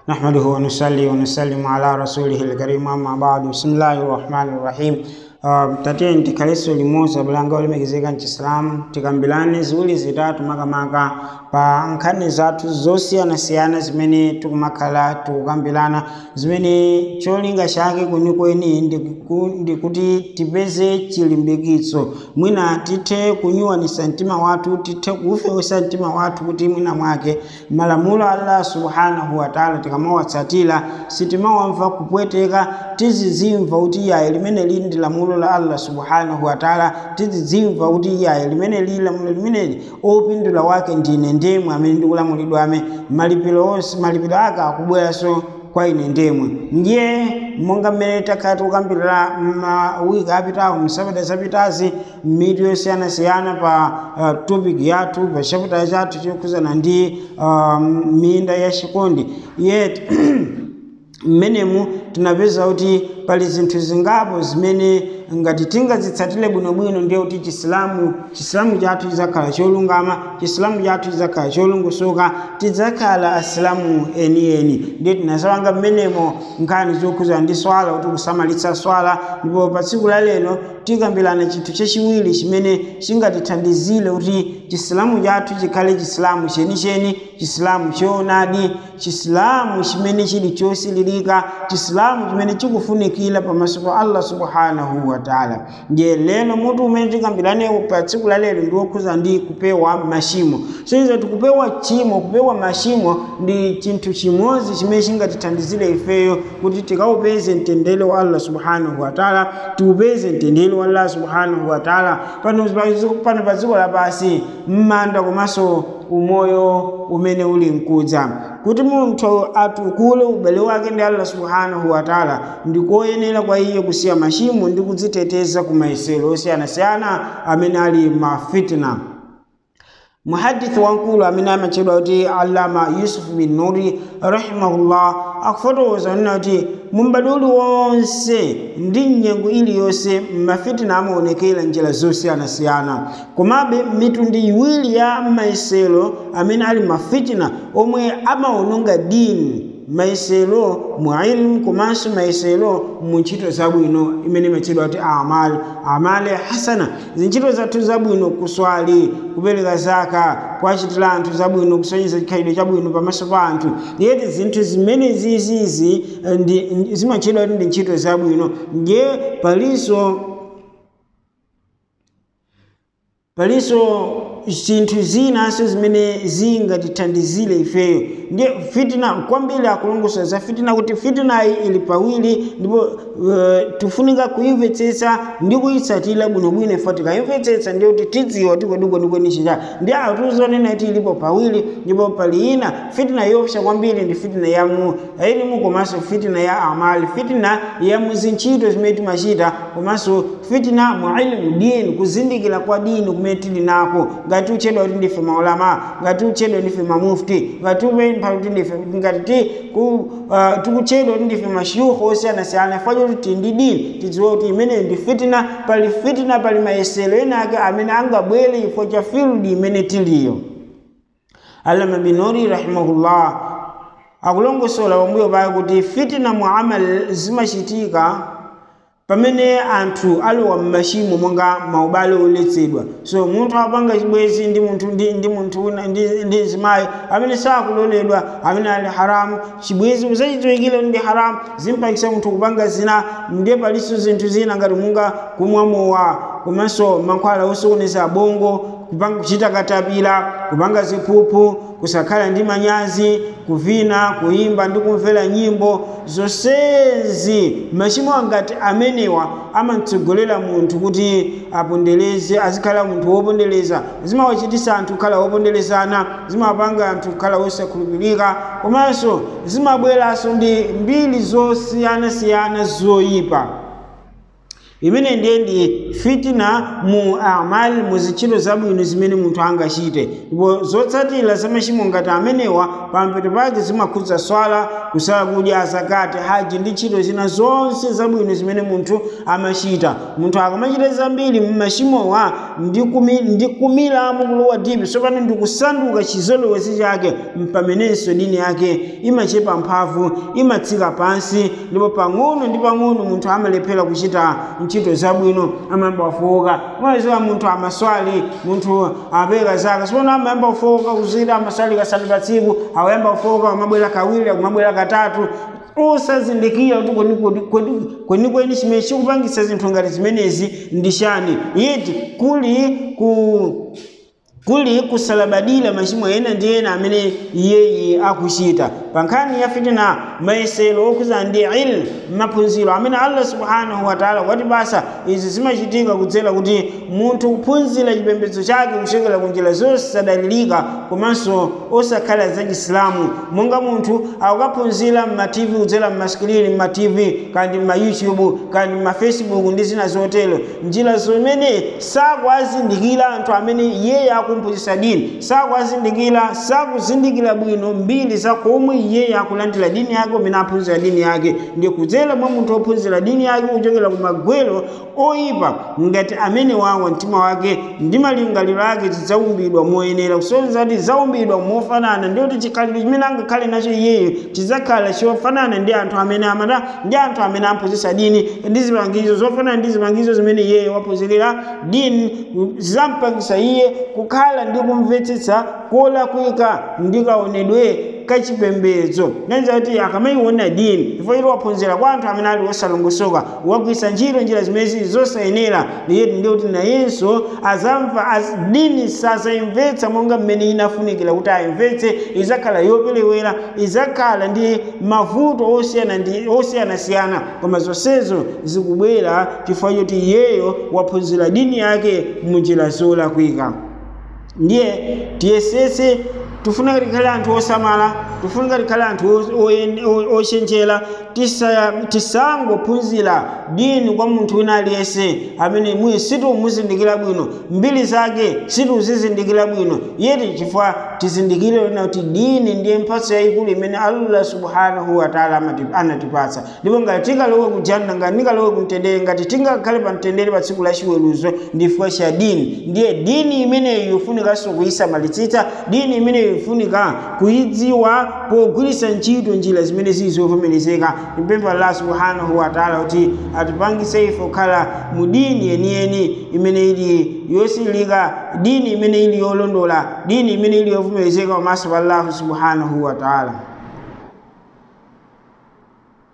نحمده ونصلي ونسلم على رسوله الكريم أما بعد بسم الله الرحمن الرحيم Uh, tate ntikhaleso limodzi abulanga olemekezeka mchisilamu tikambilane ziwiri zitatu makamaka pa nkhani zathu zosiyanasiyana zimene tikumakhala tikukambirana zimene cholinga chake kwenikweni ndikuti tipeze chilimbikitso mwina tithe kunyuwanisa mtima wathu tithe kuufewesa mtima wathu kuti mwina mwake malamulo a allah subhanahu wataala tikamawatsatira sitimawamva kupweteka tizizimva kuti yayi limene lili ndi lamulo la allah subhanahu wataala tizizimva kuti yayi limene lili lamulo limeneli opindula wake ndine ndemwe amene ndikulamulidwa ame malipiro onse malipiro ake akubweranso kwa ine ndemwe ndiye monga mmene takhala tikukambirira mawiki apitawo msabata zapitazi mmiti yosiyanasiyana pa uh, topic yathu pa chapita chathu chokhuzana ndi uh, minda ya chikondi yet mmenemu tinapeza kuti pali zinthu zingapo zimene ngati tingazitsatire bwinobwino ndiye kuti chisilamu chisilamu chathu chidzakhala cholungama chisilamu chathu chidzakhala cholungusuka tidzakhala asilamu enieni ndiye tinasawanga mmenemo nkhani zokhuzana ndi swala kuti kusamalitsa swala ndipo pa tsiku la lero tikambirana chinthu chachiwiri chimene chingatithandizire kuti chisilamu chathu chikhale chisilamu chenicheni chisilamu choonadi chisilamu chimene chili chosililika chisilamu chimene chikufunikira pamaso pa allah subhanahu wataala ndiye lero mutu umene tikambiranewo pa tsiku la lero ndi wokhuza ndi kupewa machimo soiza tikupewa chimo kupewa machimo ndi chinthu chimodzi chimene chingatithandizire ifeyo kuti tikaupeze mtendere wa allah subhanahu wataala tiupeze mtendere wa allah subhanahu wataala pano pa dziko lapasi m'manda komanso umoyo umene uli mkudza kuti munthu atukule ubale wake ndi allah subhanahu wataala ndikoyenera kwa iye kusiya machimo ndi kudziteteza ku mayesero osiyanasiyana amene ali mafitna muhadithi wankulu amene amatchedwa kuti allama yusuf bin nuri rahimahullah akufotokoza nena kuti mumbado uliwonse ndi nyengo iliyonse mafitina amaonekera njira zosiyanasiyana komabe mitundu iwiri ya mayesero amene ali mafitina omwe amaononga dini mayesero mu ilmu komanso mayesero mu ntchito zabwino imene imatchedwa kuti amali amali hasana zintchito zathu zabwino kuswali kupereka zaka kuachitira anthu zabwino kusonyeza chikhalidwe chabwino pamaso pa anthu yeti zinthu zimene zizizi zimatchedwa kuti ndi ntchito zabwino ndiye palinso palinso zinthu zinanso zimene zingatithandizire ifeyo ndiye fitina kwambiri akulongosola za fitina kuti fitinayi ili pawiri ndipo uh, tifunika kuimvetsetsa ndi kuyitsatira bwinobwino ifo tikayimvetsetsa ndiye kuti tidziwa kuti kwenikweni chicha ndiye atuzonena kuti ilipo pawiri ndipo pali ina fitina yopsa kwambiri ndi fitina ya mu ilmu komanso fitina ya amali fitina ya muzintchito zimene timachita komanso fitina mu ilmu dini kuzindikira kwa dini kumene tili nako ngati uchedwa kuti ndife maulama ngati uchedwa ndife mamufti ngati upempha kuti ndife ngati tikuchedwa kuti ndife mashiyukhu osiyanasiyana fanya kuti ndi dini tidziwe kuti imeneyo ndi fitina pali fitina pali mayesero enake amene angabwere ifo cha fildi imene tiliyo allama binori rahimahullah akulongosola pambuyo pake kuti fitina mu amal zimachitika pamene anthu alowa m'machimo monga maubale oletsedwa so munthu apanga chibwezi ndi munthu ndi munthu wina ndi mzimayi amene sakuloledwa amene ali haramu chibwezi uzachidziwikire ndi haramu zimpakisa munthu kupanga zina ndiye palinso zinthu zina ngati munga kumwa mowa komanso mankhwala osokoneza bongo kupanga kuchita katapira kupanga ziphuphu kusakhala ndi manyazi kuvina kuimba ndi kumvera nyimbo zonsezi machimo angati amenewa amatsogolera munthu kuti apondereze azikhala munthu wopondereza zimawachitisa anthu kukhala woponderezana zimapanga anthu kukhala wosakhulupirika komanso zimabweranso ndi mbiri zosiyanasiyana zoyipa imene ndiye ndi fitina mu amali mu zintchito zabwino zimene munthu angachite ndipo zotsatira za machimo ngati amenewa pampeto pake zimakhudza swala kusala kudya zakati haji ndi ntchito zina zonse zabwino zimene munthu amachita munthu akamachita zambiri mmachimowa ndi kumilamo kulowa dipi sopano ndi kusanduka chizolowezi chake mpamenenso dini yake imachepa mphamvu imatsika pansi ndipo pang'ono ndi pang'ono munthu amalephera kuchita ntchito zabwino amayamba kufowoka mwaziwa munthu amaswali munthu amapeka zaka sipano amayamba kufowoka kuzira amaswali kasanu pa tsiku akuyamba kufowoka kumabwera kawiri kumabwera katatu osazindikira kuti kwenikweni chimene chikupangisa zinthu ngati zimenezi ndi chani yeti kuli ku kuli kusalabadira machimo ena ndi ena amene iyeyi akuchita pa nkhani ya fitina mayesero okhuza ndi ilmu maphunziro amene allah subhanahu wataala watipasa izi zimachitika kudzera kuti munthu kuphunzira chipembedzo chake kuchokera ku njira zosadalirika komanso osakhala za chisilamu monga munthu akukaphunzira mmativi kudzera mmasikirini mmativi kandi mmayoutube kandi mmafacebook ndi zina zotero njira zimene sakuazindikira anthu amene iyeyi akumphunzitsa dini sakuazindikira sakuzindikira bwino mbiri za komwe iyeyi akulandira dini yake umene aphunzira dini yake ndi kudzera mwa munthu ophunzira dini yake kuchokera ku magwero oyipa ngati amene wawa mtima wake ndi malingaliro ake zidzaumbidwa moyenera kusonyeza kuti zaumbidwa mofanana ndi kuti chikhalidwe chimene angakhale nacho iyeyo chidzakhala chofanana ndi anthu amene amata ndi anthu amene aphunzitsa dini ndi zipangizo zofanana ndi zipangizo zimene iyeyo waphunzira dini zidzampangisa iye kukhala ndi kumvetsetsa kolakwika ndi kaonedwe kachipembedzo ngenza kuti akamayiona dini chifukwa choti waphunzira kwa anthu amene ali osalongosoka wagwisa ntchito njira zimezi zosayenera iye ndi kuti nayenso azamva az, dini sazayimvetsa monga mmene inafunikira kuti ayimvetse izakhala yoperewera izakhala ndi mavuto osiyanasiyana koma zonsezo zikubwera chifukwa choti iyeyo waphunzira dini yake munjira zolakwika ndiye tiyesese tifuna tikhale anthu osamala tifuna tikhale anthu ochenjera tisangophunzira dini kwa munthu wina aliyense amene mwi sitimuzindikira bwino mbiri zake situzizindikira bwino yeti chifukwa tizindikire lena kuti dini ndiye mphatso yayikulu imene allah subhanahu wataala anatipatsa ndipo ngati tingalowe kujanna ngati tingalowe kumtendere ngati tingakhale pa mtendere pa tsiku la chiweruzo ndi chifukwa cha dini ndiye dini imeneyi yofunikanso kuyisamalitsitsa dini imeneyi ifunika kuidziwa pogwiritsa ntchito njira zimene zili zovomerezeka timpempha allah subhanahu wataala kuti atipangise ife kukhala mu dini yeniyeni imene ili yosilika dini imene ili yolondola dini imene ili yovomerezeka pamaso pa allahu subhanahu wataala